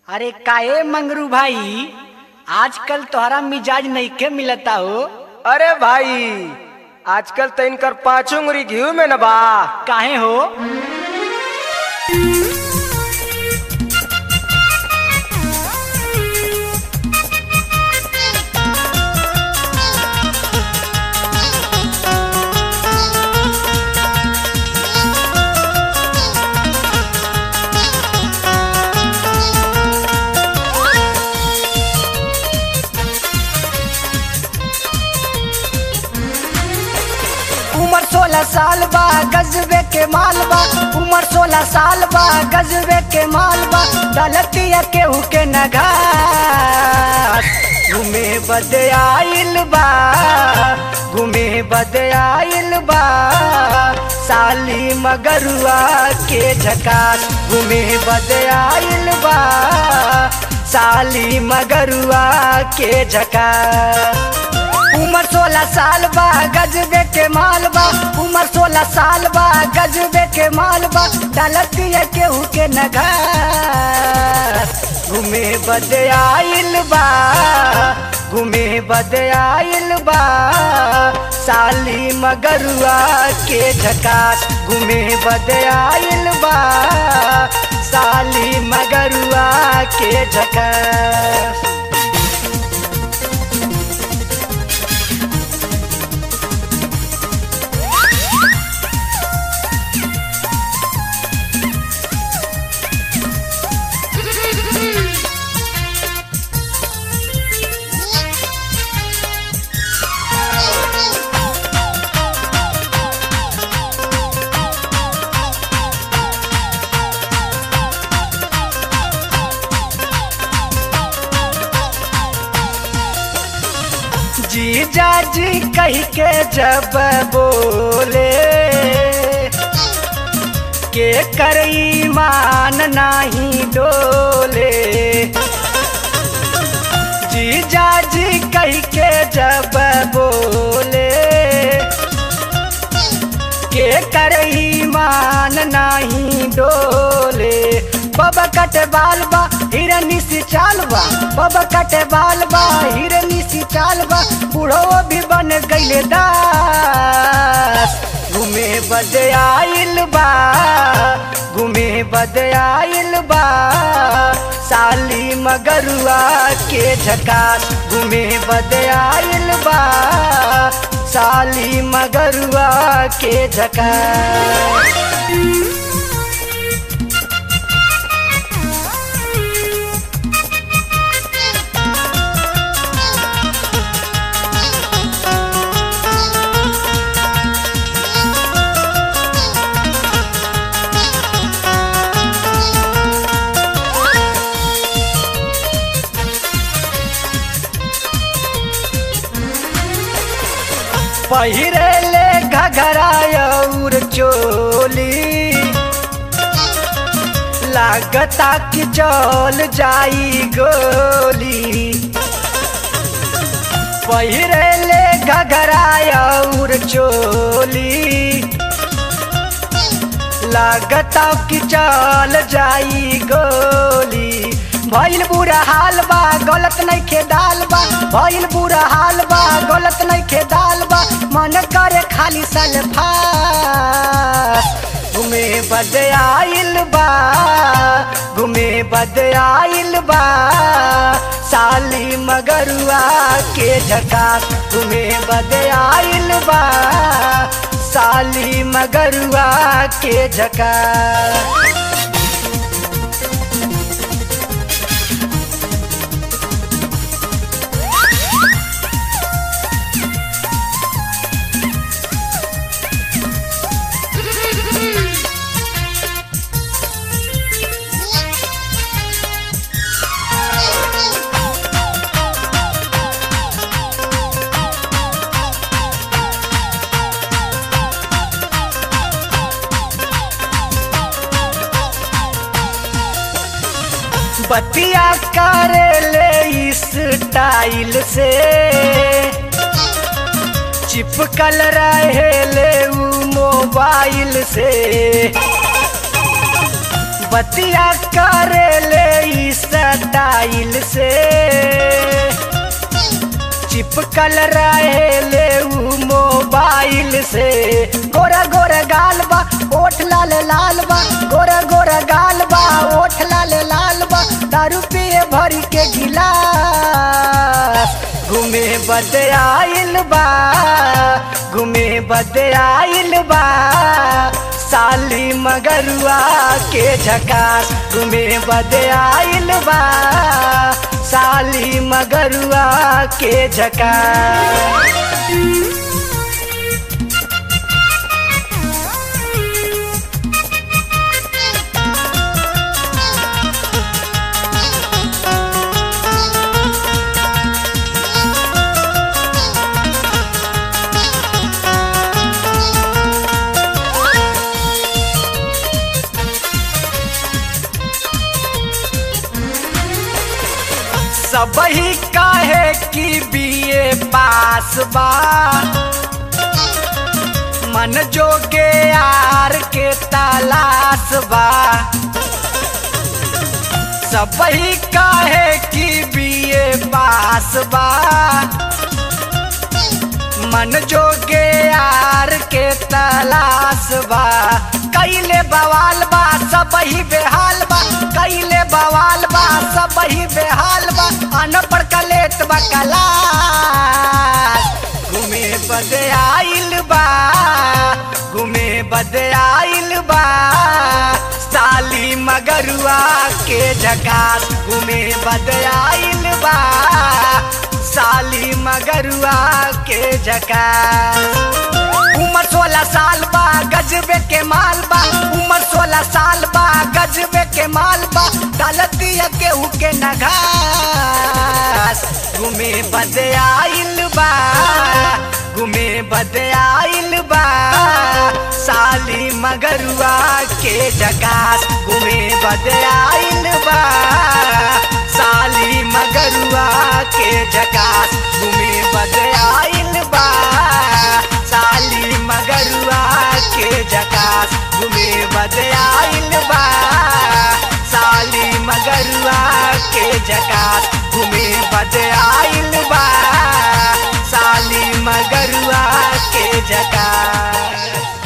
अरे काहे मंगरू भाई आजकल तोहरा मिजाज नइखे मिलता हो अरे भाई आजकल तो इनकर पांच उंगली घी में न बा काहे हो उम्र सोलह साल बा गजबे के माल बा उम्र सोलह साल बा गजबे के माल बा दलतिया केहू के नगार घूमे बदे आइल बा घूमे बदे आइल बा साली मगरुआ के झकास घूमे बदे आइल बा साली मगरुआ के झकास उम्र सोलह साल बा गजबे के माल बा उम्र सोलह साल बा गजबे के माल बा डालतिया केहू के नगार घूमे बदे आइल बा घूमे बदे आइल बा साली मगरुआ के झकास घूमे बदे आइल बा साली मगरुआ के झकास जीजा जी कह के जब बोले के कर ईमान नाही डोले जीजा जी कह के जब बोले के कर ईमान नाही डोले बाबा कटे बाल बा हिरनी सी चाल बा बाबा कटे बाल बा हिरनी सी चाल बा बूढ़ो भी बन गईले दास घूमे बदे आइल बा घूमे बदे आइल बा साली मगरुआ के झकास घूमे बदे आइल बा साली मगरुआ के झकास पहिरे ले घघरा और चोली लागता कि चल जाई गोली पहिरे ले घघरा और चोली लागता कि चल जाई गोली भइल बुरा हाल बा गलत नहीं खे दाल बा भइल बुरा हाल बा गलत नहीं खे दाल बा मन करे खाली सलफा घूमे बद आइल बा घूमे बद आइल बा साली मगरुआ के झकास घूमे बद आइल बा साली मगरुआ के झकास बतिया करे ले इस टाइल से चिपकल रहे ले उ मोबाइल से बतिया करे ले ई स्टाइल से चिपकल रहे ले उ मोबाइल से गोरा गोरा गाल बा ओठ लाल लाल बा गोरा गोरा गाल बा ओठ लाल लाल बा दारू पिए भरी के गिलास घूमे बदे आइल बा घूमे बदे आइल बा साली मगरुआ के झकास घूमे बदे आइल बा साली मगरुआ के झकास सबही काहे की बीए पास बा मन जोगे यार के तलाश बा सबही काहे की बीए पास बा मन जोगे यार के तलाश बा कैले बवाल बा सबही बेहाल बा कैले बवाल बा सबही बेहाल बा अनपढ़ कलेत बा कलास घूमे बदे आइल बा घूमे बदे आइल बा साली मगरुआ के झकास घूमे बदे आइल बा साली मगरुआ के झकास उम्र सोलह साल बा गजबे के माल बा उम्र सोलह साल बा गजबे के माल बा डालती केहू के नघास घूमे बदे आइल बा घूमे बदे आइल बा साली मगरुआ के जकास घूमे बदे आइल बा साली मगरुआ के जकास घूमे बदे आइल बा साली मगरुआ के जकास घूमे बदे आइल बा साली मगरुआ के जकास घूमे बदे आइल बा साली मगरुआ के जकास